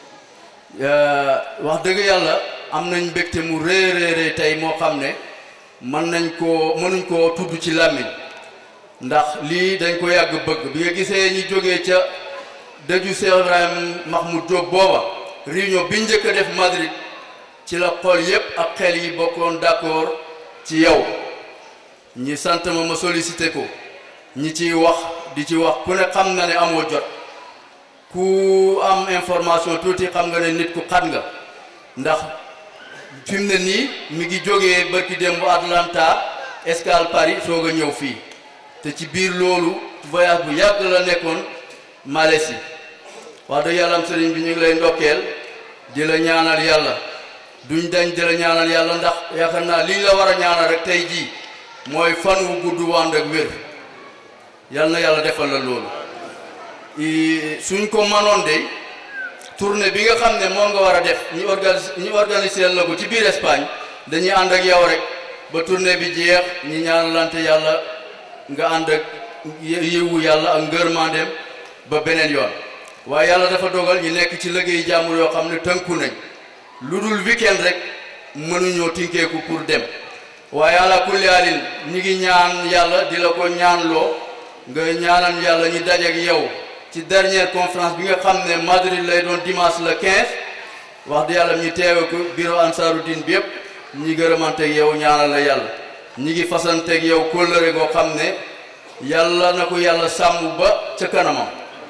wax dëgg yàlla am nañ mbégte mu rëy rëy rëy tey moo xam ne mën nañ koo mënuñ koo tudd ci làmmiñ ndax lii dañ ko yàgg bëgg bi nga gisee ñi jógee ca dëju Cheikh Ibrahim Mahmoud Diop booba réunion bi njëkk a def Madrid ci la xol yépp ak xel yi bokkoon d'accord ci yow ñi sant ma ma sollicité ko ñi ciy wax di ci wax ku ne xam na ne amoo jot ku am information tuuti xam nga ne nit ku xat nga ndax fi mu ne nii mi ngi jógee barki démb Atlanta escale Paris soog a ñëw fii te ci biir loolu voyage bu yàgg la nekkoon Malaisie wax dëgg yàlla am sëriñ bi ñu ngi lay ndokkeel di la ñaanal yàlla duñ dañ di la ñaanal yàlla ndax yaakaar naa liñ la war a ñaanal rek tey jii mooy fan wu gudd wànd ak wér yal na yàlla defal la loolu suñ ko manoon de tournée bi nga xam ne moo nga war a def ñi organise ñi organiser la ko ci biir Espagne dañuy ànd ak yow rek ba tournée bi jeex ñi ñaanalante yàlla nga ànd ak yiwu yàlla ak ngërmandeem ba beneen yoon waaye yàlla dafa dogal ñu nekk ci liggéey jàmbur yoo xam ne tënku nañ lu dul weekend rek mënuñoo tinkeeku pour dem waaye ala kulli haalin ñi ngi ñaan yàlla di la ko ñaanloo nga ñaanal yàlla ñu dajeek yow ci dernière conférence bi nga xam ne Madrid lay doon dimanche le 15 wax di yàlla ñu teewe ko bureau Ansaarud-Din bi yëpp ñi gërëmanteeg yow ñaanal la yàlla ñi ngi fasanteeg yow kóllëre goo xam ne yàlla na ko yàlla sàmm ba ca kanamam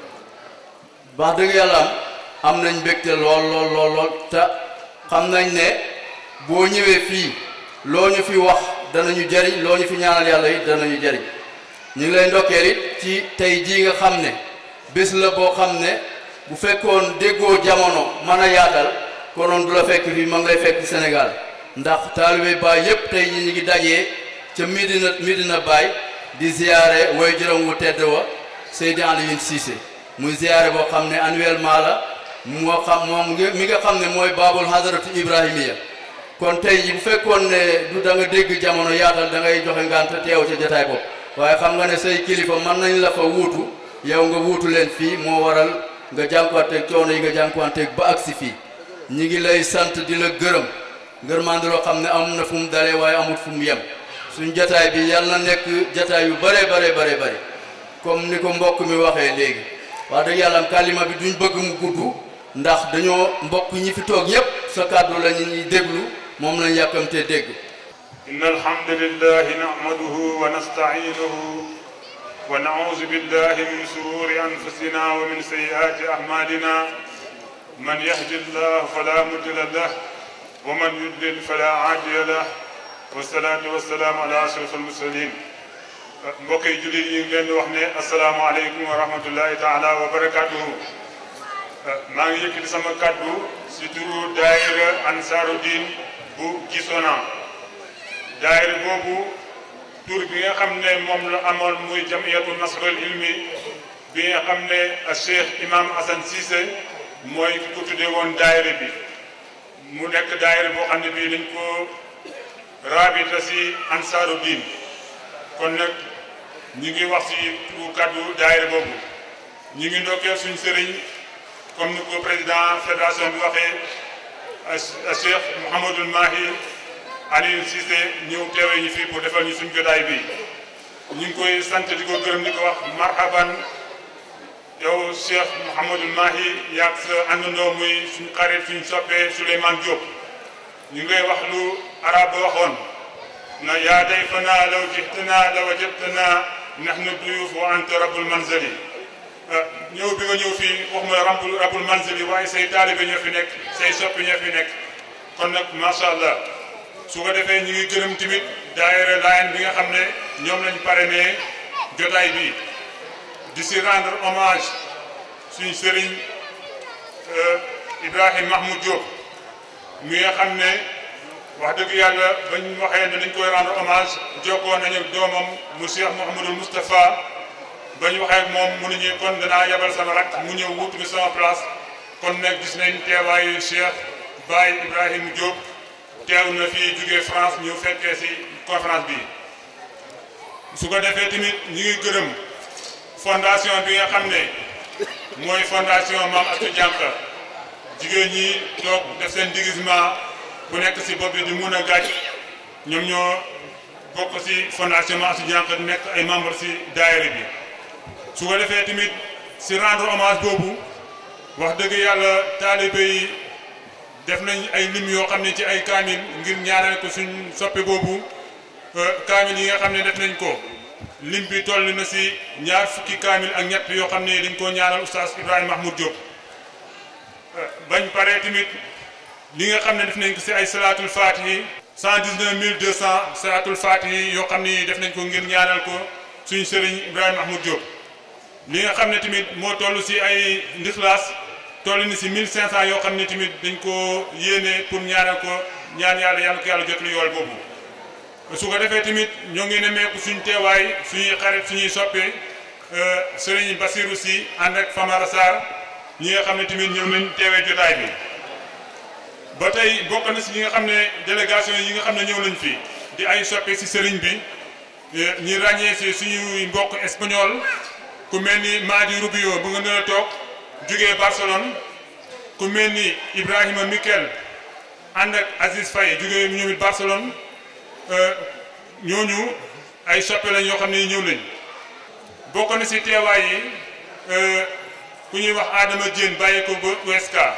wax dëgg yàlla am am nañ mbégte lool lool lool lool te xam nañ ne boo ñëwee fii loo ñu fi wax danañu jariñ loo ñu fi ñaanal yàlla it danañu jariñ ñu ngi lay ndokkeel it ci tey jii nga xam ne bés la boo xam ne bu fekkoon déggoo jamono mën a yaatal konoon du la fekk fii ma ngi lay fekk Sénégal ndax taalibe Baay yépp tey ñi ñu ngi dajee ca Medina Medina Baay di ziyaare way juróom wu tedd wa Seydi Alioune Cissé muy ziyaare boo xam ne annuellement la moo xam moom mi nga xam ne mooy baabul hadaratu ibrahimiya kon tey ji bu fekkoon ne du da nga dégg jamono yaatal da ngay joxe ngant teew ca jotaay bopp waaye xam nga ne say kilifa mën nañ la fa wuutu yow nga wuutu leen fii moo waral nga jànkuwanteeg coono yi nga jànkuwanteeg ba agsi fii ñi ngi lay sant di la gërëm ngërmande loo xam ne am na fu mu dalee waaye amut fu mu yem suñ jataay bi yàlla na nekk jataay yu bare bare bare bare comme ni ko mbokk mi waxee léegi wax dëgg yàlla am kalima bi duñ bëgg mu gudd ndax dañoo mbokk ñi fi toog yépp sa kàddu la ñu ñuy déglu moom lañ yàkkamtee dégg إن الحمد لله نحمده ونستعينه ونعوذ بالله من شرور أنفسنا ومن سيئات أعمالنا من يهد الله فلا مضل له ومن يضلل فلا هادي له والصلاة والسلام على أشرف المرسلين mbokk yi jullit yi ngi leen di wax ne asalaamaaleykum wa rahmatullahi taala wa barakaatuhu maa ngi yëkkati sama kàddu si turu daayira Ansaarud-Din bu Gisona daayira boobu tur bi nga xam ne moom la amoon muy jamiyatu nasrul ilmi bi nga xam ne Cheikh Imam Assane Cissé mooy ki ko tuddee woon daayira bi mu nekk daayira boo xam ne bii dañ ko raabita si Ansaarud-Din kon nag ñi ngi wax si turu kàddu daayira boobu ñi ngi ndokkeel suñ sëriñ comme ni ko président fédération bi waxee Cheikh Mouhamadul Mahi Aliou Cissé ñëw teewee ñu fii pour defal ñu suñ jotaay bi ñu ngi koy sant di ko gërëm di ko wax marhaban yow Cheikh Mouhamadul Mahi yaag sa àndandoo muy suñ xarit suñ soppee Souleymane Diop ñu ngay wax lu arab ba waxoon na yaa dayfana law jitana la wajadtana nahnu duyuf wa anta rabbul manzali ñëw bi nga ñëw fii waxuma rabbul rabbul manzali waaye say taalibe ñoo fi nekk say soppi ñoo fi nekk kon nag macha allah su ko defee ñu ngi gërëm tamit daayira Laayeen bi nga xam ne ñoom lañ parrainé jotaay bi di si rendre hommage suñ sëriñ Ibrahim Mahmoud Diop mi nga xam ne wax dëgg yàlla bañ waxee ne dañ koy rendre hommage jokkoo nañu doomam mu Cheikh Mouhamadul Moustapha bañ waxee ak moom mu ne ñu kon danaa yebal sama rak mu ñëw wutu mi sama place kon nag gis nañ teewaayu Cheikh Baye Ibrahim Diop teew na fii jugee France ñu fekkee si conférence bi su ko defee tamit ñu ngi gërëm fondation bi nga xam ne mooy fondation Mame Astou Diankha jigéen ñi toog def seen déguisement bu nekk si bopp bi di mun a gàcc ñoom ñoo bokk si fondation Mame Astou Diankha nekk ay membre si daayira bi su ko defee tamit si rendre hommage boobu wax dëgg yàlla taalibe yi def nañ ay lim yoo xam ne ci ay kaamil ngir ñaanal ko suñ soppe boobu kaamil yi nga xam ne def nañ ko lim bi toll na si ñaar fukki kaamil ak ñett yoo xam ne dañ koo ñaanal oustaz Ibrahima Mahmoud Diop bañ paree tamit li nga xam ne def nañ ko si ay salaatul faatihi cent dix-neuf mille deux cent salaatul faatihi yoo xam ne def nañ ko ngir ñaanal ko suñ sëriñ Ibrahima Mahmoud Diop li nga xam ne tamit moo toll si ay ndixlaas toll ni si 1500 yoo xam ne tamit dañ ko yéene pour ñaanal ko ñaan yàlla yàlla ko yàlla jot lu yool boobu su ko defee tamit ñoo ngi nemmeeku suñ teewaay suñuy xarit suñuy soppee sëriñ Basirou si ànd ak Famara Sarr ñi nga xam ne tamit ñoom lañ teewee jotaay bi ba tey bokk na si ñi nga xam ne délégation yi nga xam ne ñëw nañ fi di ay soppe si sëriñ bi ñi ràññee si suñuy mbokk espagnol ku mel ni Madi Rubio bu nga nar a toog jógee Barcelone ku mel ni Ibrahima Mikel ànd ak Aziz Faye jógee ñoom it Barcelone ñooñu ay soppe lañ yoo xam ne ñëw nañ bokk na si teewaay yi ku ñuy wax Adama Diène bàyyi ko ba Ouesca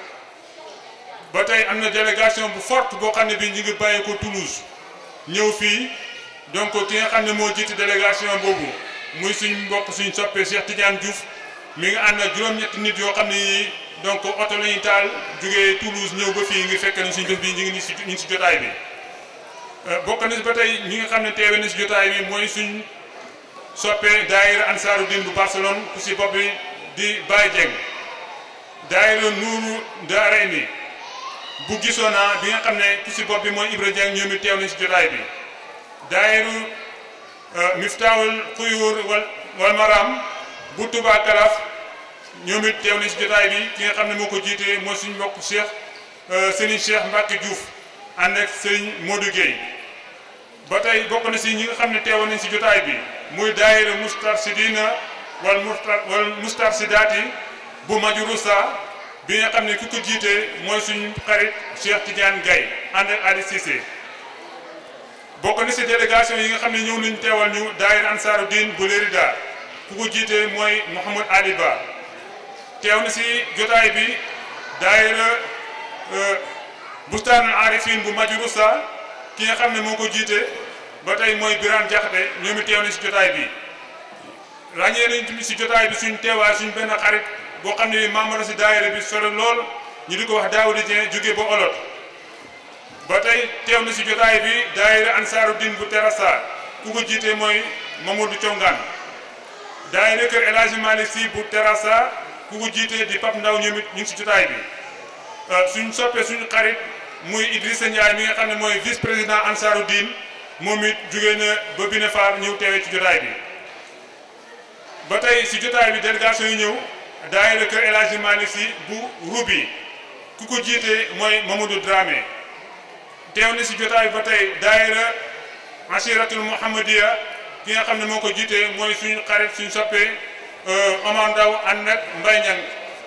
ba tey am na délégation bu forte boo xam ne bii ñu ngi bàyyi ko Toulouse ñëw fii donc ki nga xam ne moo jiite délégation boobu muy suñ mbokk suñ soppee Cheikh Tidiane Diouf mi ngi ànd ak juróom-ñetti nit yoo xam ne yii donc oto la ñuy taal jógee Toulouse ñëw ba fii ngi fekk nañ suñ bés bi ñu ngi ni si ñu ngi si jotaay bi bokk na si ba tey ñi nga xam ne teewe na si jotaay bi mooy suñ soppee daayira Ansaaru Din bu Barcelone ku si bopp bi di Baye Dieng daayira Nuuru Daarayni bu gisoon naa bi nga xam ne ku si bopp bi mooy Ibra Dieng ñoom it teew nañ si jotaay bi daayiru Miftaawul Xuyuur wal wal Maram bu Touba Kalaf ñoom it teew nañ si jotaay bi ki nga xam ne moo ko jiite mooy suñu mbokk Cheikh Serigne Cheikh Mbacke Diouf ànd ak Serigne Modou Gueye ba tey bokk na si ñi nga xam ne teewoon nañ si jotaay bi muy daayiru Mustarsidina wal Mustar wal Mustarsidaati bu Majurusa bi nga xam ne ku ko jiite mooy suñu xarit Cheikh Tidiane Gaye ànd ak Ali Cissé bokk na si délégation yi nga xam ne ñëw nañu teewal ñu daayira Ansaaru Diin bu Lérida ku ko jiite mooy Mouhamad Ali Ba teew na si jotaay bi daayira Bustaanul Arifin bu Majurusa ki nga xam ne moo ko jiite ba tey mooy Birane Jaxate ñoom it teew na si jotaay bi ràññee nañ tamit si jotaay bi suñ teewaay suñ benn xarit boo xam ne membre si daayira bi sore lool ñu di ko wax Daawuda Dieng jóge ba Olot ba tey teew na si jotaay bi daayira Ansaaru Din bu Terassa ku ko jiite mooy Mamadou Congaan daayira kër El Hadji Malick Sy bu Terassa ku ko jiite di Pap Ndaw ñoom it ñu ngi si jotaay bi suñ soppee suñu xarit muy Idrissa Ndiaye mi nga xam ne mooy vice président Ansaaru Din moom it jógee na ba Bine Faar ñëw teewee ci jotaay bi ba tey si jotaay bi délégation yi ñëw daayira kër El Hadji Malick Sy bu Rubi ku ko jiite mooy Mamadou Dramé teew na si jotaay ba tey daayira Ashiratul Muhammadiya ki nga xam ne moo ko jiite mooy suñu xarit suñu soppee Omar Ndaw ànd ak Mbay Ñang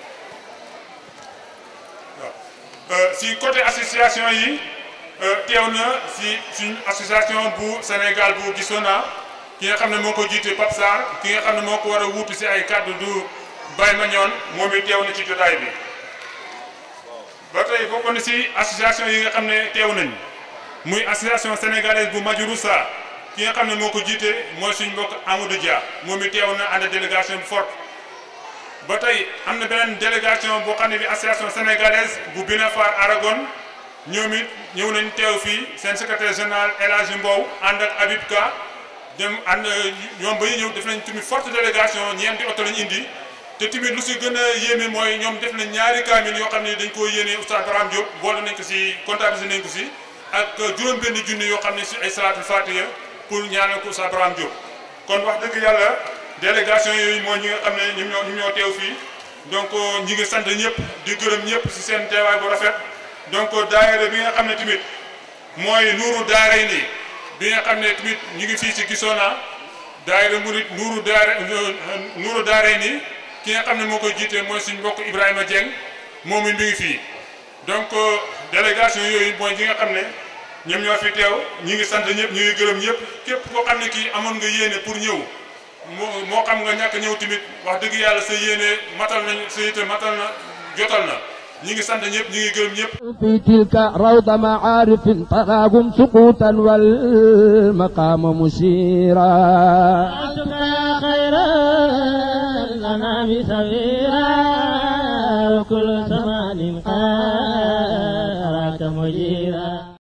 waaw si côté association yi teew na si suñu association bu Sénégal bu Gisona ki nga xam ne moo ko jiite Pape Sarr ki nga xam ne moo ko war a wuutu si ay kàddu du Baye Mañoon moom it teew na ci jotaay bi ba tey bokk na si association yi nga xam ne teew nañ muy association sénégalaise bu Majurusa ki nga xam ne moo ko jiite mooy suñ mbokk Amadou Dia moom it teew na ànd délégation bu forte ba tey am na beneen délégation boo xam ne bi association sénégalaise bu Bina Far Aragon ñoom it ñëw nañ teew fii seen secrétaire général El Hadji Mbow ànd ak Habib Ka dem ànd ñoom ba ñu ñëw def nañ tamit forte délégation ñeenti oto lañ indi te tamit lu si gën a yéeme mooy ñoom def nañ ñaari kaamil yoo xam ne dañ koo yéene Oustaz Braham Diop boole nañ ko si comptabilisé nañ ko si ak juróom-benn junni yoo xam ne si ay salaatul fatiha pour ñaanal ko Oustaz Braham Diop kon wax dëgg yàlla délégation yooyu mooy ñi nga xam ne ñoom ñoo ñoom ñoo teew fii donc ñi ngi sant ñëpp di gërëm ñëpp si seen teewaay bu rafet donc daayira bi nga xam ne tamit mooy nuuru daaray nii bi nga xam ne tamit ñu ngi fii si Gisona daayira murit nuuru daara nuuru daaray nii ki nga xam ne moo koy jiite mooy suñ mbokk Ibrahima Dieng moom it mi ngi fii donc délégation yooyu mooy ñi nga xam ne ñoom ñoo fi teew ñi ngi sant ñëpp ñu ngi gërëm ñëpp képp koo xam ne kii amoon nga yéene pour ñëw moo moo xam nga ñàkk ñëw tamit wax dëgg yàlla sa yéene matal nañ sa yite matal na jotal na ñi ngi sant ñëpp ñi ngi gërëm ñëpp في تلك روض معارف تراهم سقوطا والمقام مشيرا أنتم يا خير الأنام سويرا وكل زمان قاراك مجيرا